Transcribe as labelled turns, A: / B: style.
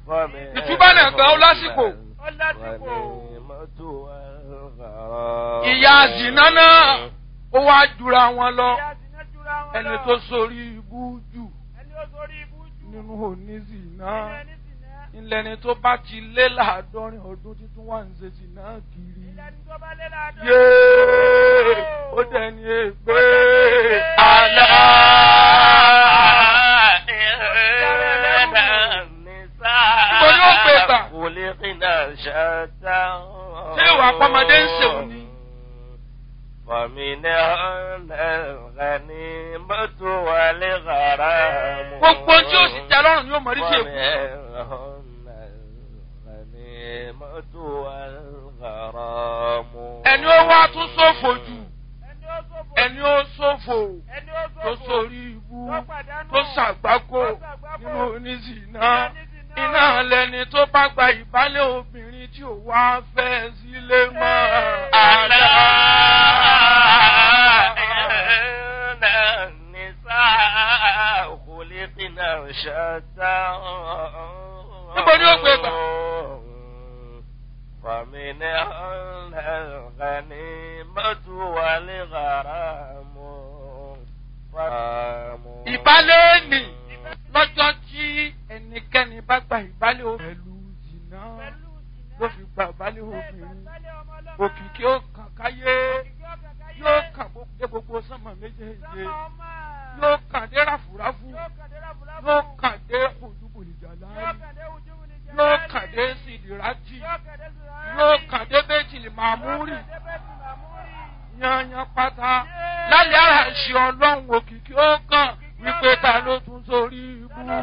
A: ìtúbà náà gbà ó lásìkò.
B: ó lásìkò.
A: ìyá zìnà náà ó wá jura wọn lọ
B: Ìyá zìnà jura wọn
A: ẹni
B: lọ.
A: tó sórí ibú jù
B: ẹni ó sórí ibú jù.
A: nínú onízìnà
B: nínú ẹni zìnà.
A: ńlẹni tó bá ti lé láàádọ́rin ọdún títún wà ń ṣe zìnà kiri.
B: ilẹ̀ ní tó bá lé láàdọ́.
A: yéé ó dẹni ègbé àlá. Ibo ni ó gbé gbà? Ṣé ìwà àpamọ́dé ń ṣèwọ̀n ni? gbogbo tí ó sì tẹ lọ́rùn ni ó mọ̀ rí sí èkó. ẹni ó wá tún ṣòfò jù
B: ẹni ó sófò.
A: ẹni ó ṣòfò
B: ẹni ó
A: tó
B: sófò.
A: sórí ibú
B: tó pàdánù.
A: tó ṣàgbákò
B: tó ṣàgbákò.
A: nínú oníṣìná
B: Nínú oníṣìná.
A: iná lẹni tó bá gba ìbálẹ̀ obìnrin tí ò wá fẹ́ sílé mọ́ àlá. Níbo ni ó gbé gbà?
C: فمن الغنيمة والغرام
A: ìbálẹ̀ nì lọ́jọ́ tí ẹnikẹ́ni bá gba ìbálẹ̀ obìnrin pẹ̀lú jìnnà
B: pẹ̀lú zìnà.
A: ló fi gba ìbálẹ̀
B: Bẹ́ẹ̀
A: obìnrin
B: gbàgbálẹ̀ ọmọ ọlọ́mọ.
A: òkìkí ó kàn káyé
B: Òkìkí ó kàn káyé.
A: yóò kàn gbogbo dé gbogbo sánmà méjèèjì
B: Sánmà ọmọ.
A: yóò kàn dé ráfúráfú
B: Yóò kàn dé ráfúráfú.
A: yóò kàn dé òdúbòlìjà
B: Yóò
A: láàyè
B: kàn dé ujúbu ní jẹ́
A: yóò
B: láàyè.
A: kàn dé sídìrátì
B: Yóò kàn dé sùràyè.
A: yóò kàn dé bẹ́tìlì màmúrì
B: Yóò kàn dé bẹ́tì màmúrì.
A: yanyan pátá lálẹ́ àṣẹ ọlọ́run òkìkí ó kàn wípé ta ló tún sórí ibú.